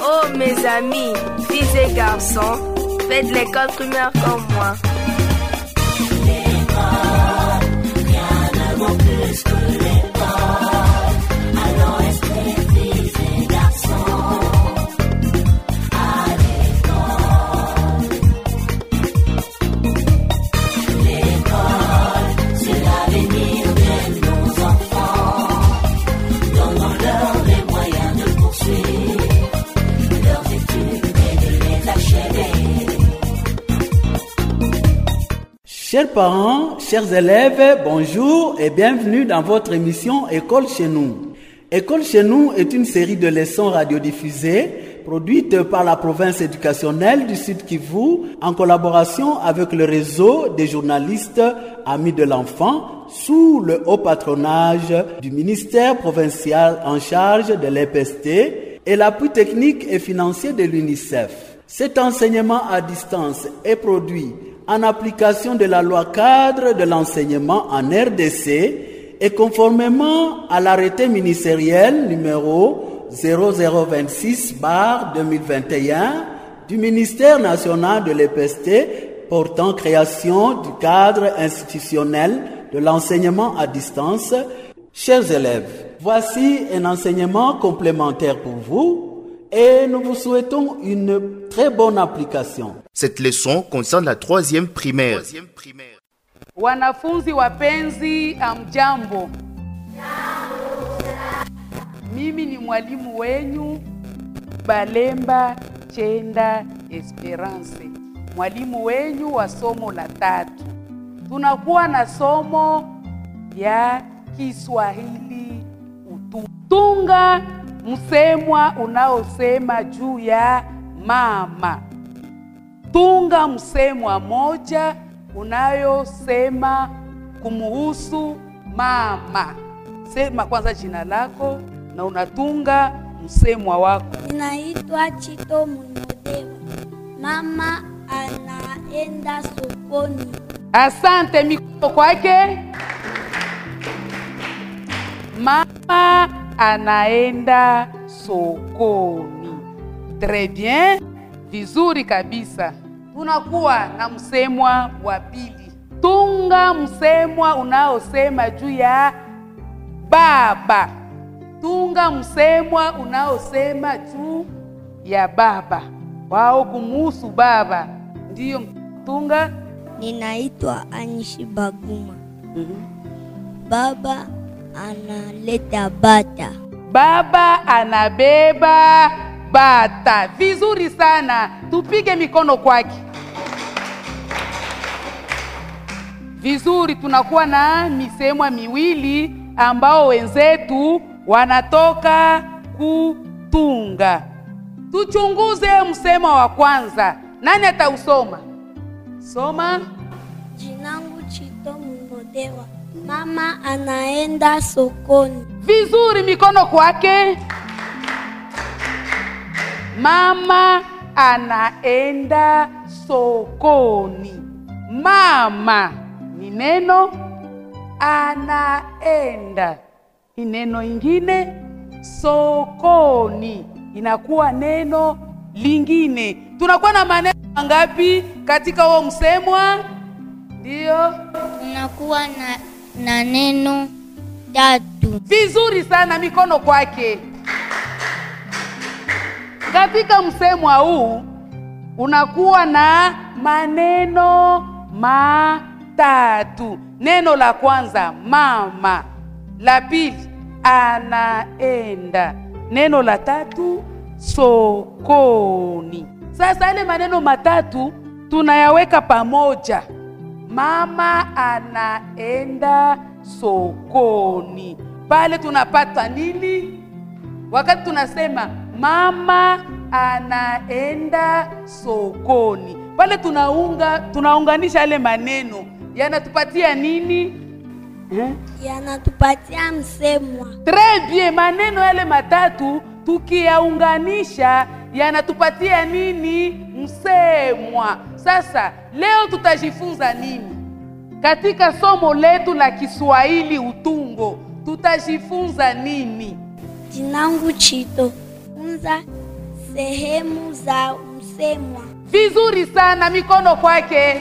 Oh mes amis, filles et garçons, faites l'école primaire comme moi. Chers parents, chers élèves, bonjour et bienvenue dans votre émission École chez nous. École chez nous est une série de leçons radiodiffusées produite par la province éducationnelle du Sud Kivu en collaboration avec le réseau des journalistes Amis de l'enfant sous le haut patronage du ministère provincial en charge de l'EPST et l'appui technique et financier de l'UNICEF. Cet enseignement à distance est produit en application de la loi cadre de l'enseignement en RDC et conformément à l'arrêté ministériel numéro 0026 bar 2021 du ministère national de l'EPST portant création du cadre institutionnel de l'enseignement à distance. Chers élèves, voici un enseignement complémentaire pour vous et nous vous souhaitons une très bonne application. Cette leçon concerne la troisième primaire. Wanafunzi wapenzi, amjambo. Mimi ni mwalimu wenyu Balemba Chenda Esperance, mwalimu wenyu wa somo la tatu. Tunakuwa na somo ya Kiswahili utunga msemwa unaosema juu ya mama. Tunga msemwa moja unayosema kumuhusu mama. Sema kwanza jina lako na unatunga msemwa wako. Ninaitwa Chito Munodewa. Mama anaenda sokoni. Asante, mikono kwake. Mama anaenda sokoni. Très bien, vizuri kabisa. Tunakuwa na msemwa wa pili. Tunga msemwa unaosema juu ya baba. Tunga msemwa unaosema juu ya baba, wao kumuhusu baba. Ndiyo, tunga. Ninaitwa Anishi Baguma. Baba analeta bata. Baba anabeba bata. Vizuri sana, tupige mikono kwake. Vizuri, tunakuwa na misemwa miwili ambao wenzetu wanatoka kutunga. Tuchunguze msemo wa kwanza. Nani atausoma? Soma. Jinangu Chito Munodewa. Mama anaenda sokoni. Vizuri, mikono kwake. Mama anaenda sokoni. Mama ni neno, anaenda ni neno ingine, sokoni inakuwa neno lingine. Tunakuwa na maneno mangapi katika huo msemwa? Ndiyo, Tunakuwa na, na neno tatu. vizuri sana, mikono kwake. Katika msemwa huu unakuwa na maneno matatu. Neno la kwanza mama, la pili anaenda, neno la tatu sokoni. Sasa yale maneno matatu tunayaweka pamoja. Mama anaenda sokoni. Pale tunapata nini? Wakati tunasema mama anaenda sokoni, pale tunaunga tunaunganisha yale maneno yanatupatia nini eh? Yanatupatia msemwa. Très bien, maneno yale matatu tukiyaunganisha yanatupatia nini? Msemwa. Sasa leo tutajifunza nini katika somo letu la Kiswahili utungo? Tutajifunza nini? Jinangu Chito. Funza sehemu za msemwa. Vizuri sana, mikono kwake.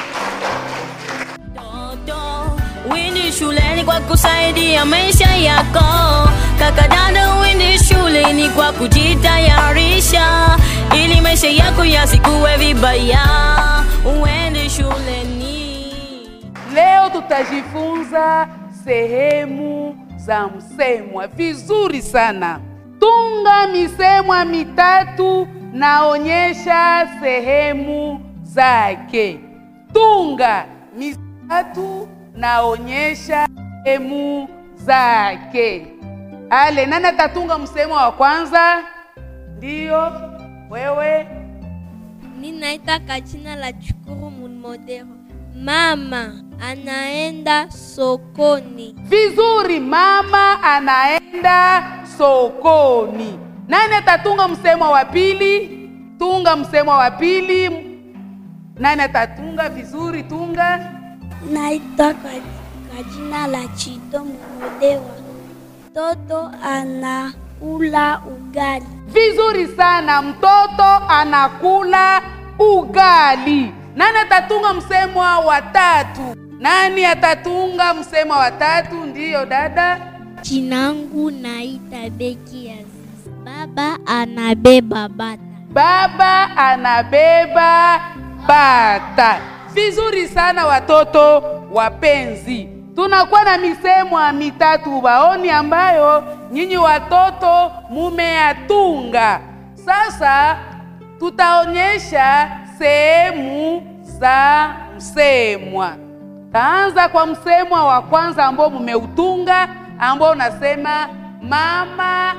Toto, Windi shuleni kwa kusaidia maisha yako. Kaka dada, windi shuleni kwa kujitayarisha ili maisha yako yasikuwe vibaya. Uende shuleni. Leo tutajifunza sehemu za msemwa. Vizuri sana. Tunga misemwa mitatu naonyesha sehemu zake. Tunga mitatu naonyesha sehemu zake. Ale, nani atatunga msemwa wa kwanza? Ndiyo, wewe. Ninaita kwa jina la Chukuru Munmodero. Mama anaenda sokoni. Vizuri, mama anaenda sokoni. Nani atatunga msemo wa pili? Tunga msemo wa pili. Nani atatunga? Vizuri, tunga. Naitwa kwa, kwa jina la Chito Mumodewa. Toto anakula ugali. Vizuri sana, mtoto anakula ugali. Nani atatunga msemo wa tatu? Nani atatunga msemo wa tatu? Ndiyo dada. Jinangu naita Beki Aziz. Baba anabeba bata. Baba anabeba bata. Vizuri sana watoto wapenzi, tunakuwa na misemo mitatu ubaoni ambayo nyinyi watoto mumeyatunga. Sasa tutaonyesha sehemu za msemwa. Taanza kwa msemwa wa kwanza ambao mumeutunga, ambao unasema mama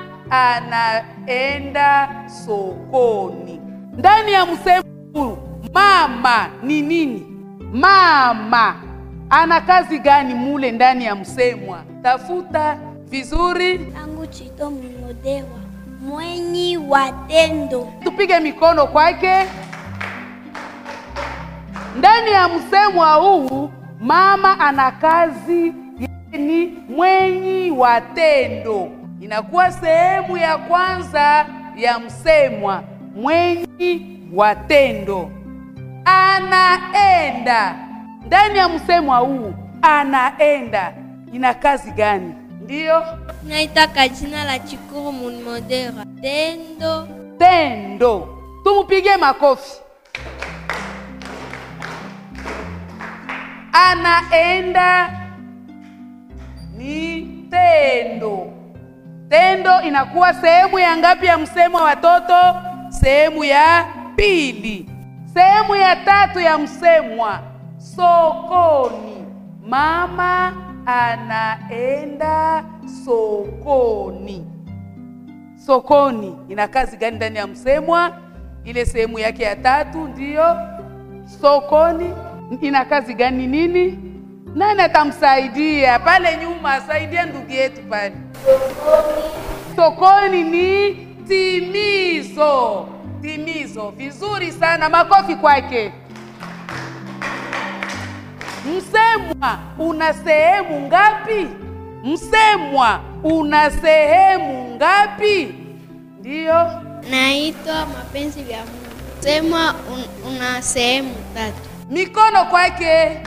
anaenda sokoni. Ndani ya msemo huu mama ni nini? Mama ana kazi gani mule ndani ya msemwa? Tafuta vizuri, Tangu Chito Mumodewa. Mwenyi wa tendo. tupige mikono kwake. Ndani ya msemwa huu mama ana kazi ni mwenyi wa tendo, inakuwa sehemu ya kwanza ya msemwa, mwenyi wa tendo. Anaenda ndani ya msemwa huu, anaenda ina kazi gani? Ndiyo Naita kwa jina la Chukuru Munmodera. Tendo. tendo. Tumupigie makofi. Anaenda ni tendo. Tendo inakuwa sehemu ya ngapi ya msemo wa watoto? Sehemu ya pili. Sehemu ya tatu ya msemwa, sokoni. Mama anaenda sokoni. Sokoni ina kazi gani ndani ya msemwa? Ile sehemu yake ya tatu ndiyo sokoni. Ina kazi gani? Nini? Nani atamsaidia pale nyuma? Saidia ndugu yetu pale. Sokoni ni timizo. Timizo, vizuri sana, makofi kwake. Msemwa una sehemu ngapi? Msemwa una sehemu ngapi? Ndiyo, Naitwa Mapenzi vya Mungu. Semwa un, una sehemu tatu. mikono kwake.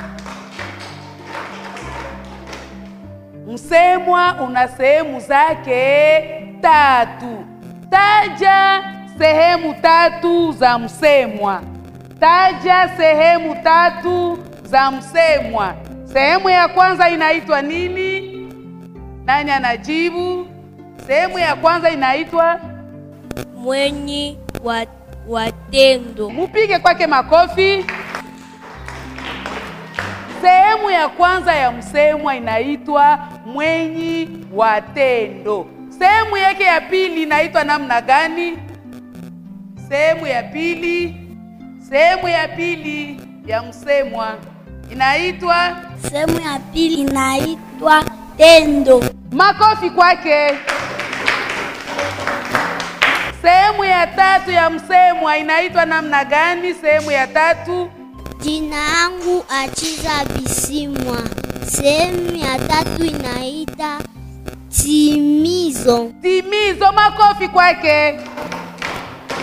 Msemwa una sehemu zake tatu. Taja sehemu tatu za msemwa. Taja sehemu tatu za msemwa. Sehemu ya kwanza inaitwa nini? Nani anajibu? Sehemu ya kwanza inaitwa Mwenyi wa, wa tendo. Mupige kwake makofi. Sehemu ya kwanza ya msemwa inaitwa mwenyi wa tendo. Sehemu yake ya pili inaitwa namna gani? Sehemu ya pili, sehemu ya pili ya msemwa inaitwa Sehemu ya pili inaitwa tendo. makofi kwake. Sehemu ya tatu ya msemwa inaitwa namna gani? Sehemu ya tatu Jina yangu Achiza Bisimwa. Sehemu ya tatu inaita timizo. timizo. Makofi kwake.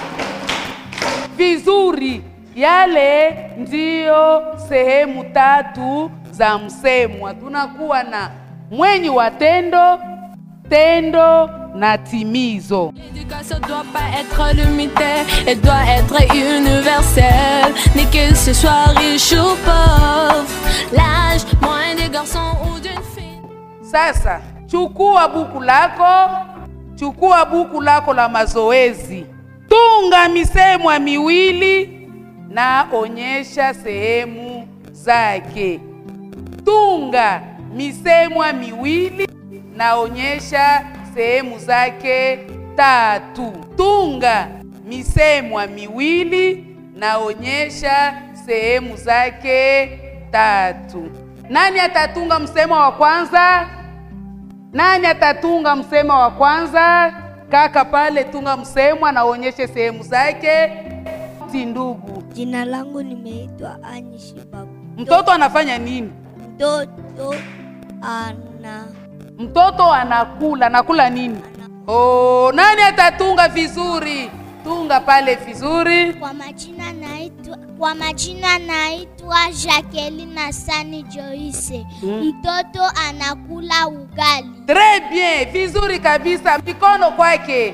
vizuri. Yale ndiyo sehemu tatu za msemwa. Tunakuwa na mwenyi wa tendo, tendo na timizo. L'éducation doit pas être limitée, elle doit être universelle. Ni que ce soit riche ou pauvre, l'âge moyen des garçons ou d'une fille. Sasa chukua buku lako, chukua buku lako la mazoezi, tunga misemwa miwili na onyesha sehemu zake. Tunga misemwa miwili na onyesha sehemu zake tatu. Tunga misemwa miwili na onyesha sehemu zake tatu. Nani atatunga msemo wa kwanza? Nani atatunga msemo wa kwanza? Kaka pale, tunga msemo, anaonyeshe sehemu zake. Ti ndugu, Jina langu nimeitwa Anyi Shibabu. mtoto anafanya nini? Mtoto ana Mtoto anakula, anakula nini? Oh, nani atatunga vizuri? Tunga pale vizuri. kwa majina naitwa kwa majina naitwa Jacqueline Asani Joyce. Mtoto anakula ugali. Très bien, vizuri kabisa, mikono kwake.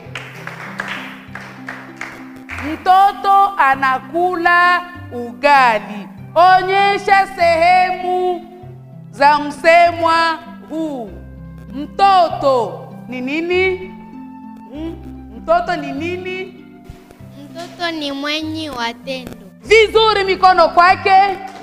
Mtoto anakula ugali. Onyesha sehemu za msemwa huu. Mtoto ni nini? Mm, Mtoto ni nini? Mtoto ni mwenyi wa tendo. Vizuri, mikono kwake.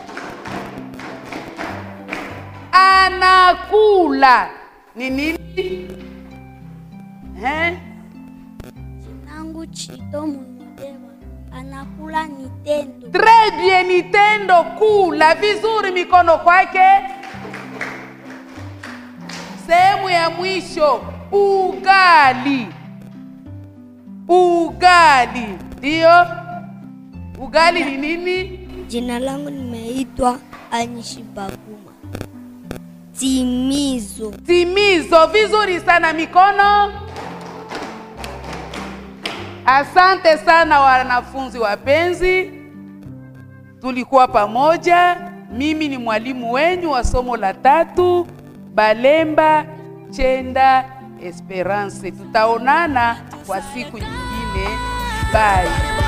Anakula ni nini? Eh? Nangu Chito Munudema anakula ni tendo. Très bien, ni tendo kula. Vizuri, mikono kwake. Sehemu ya mwisho, ugali. Ugali ndio ugali ni nini? Jina langu nimeitwa Anyishi Baguma. Timizo. Timizo. Vizuri sana, mikono. Asante sana wanafunzi wapenzi, tulikuwa pamoja. Mimi ni mwalimu wenyu wa somo la tatu, Balemba Chenda Esperance. Tutaonana kwa siku nyingine. Bye.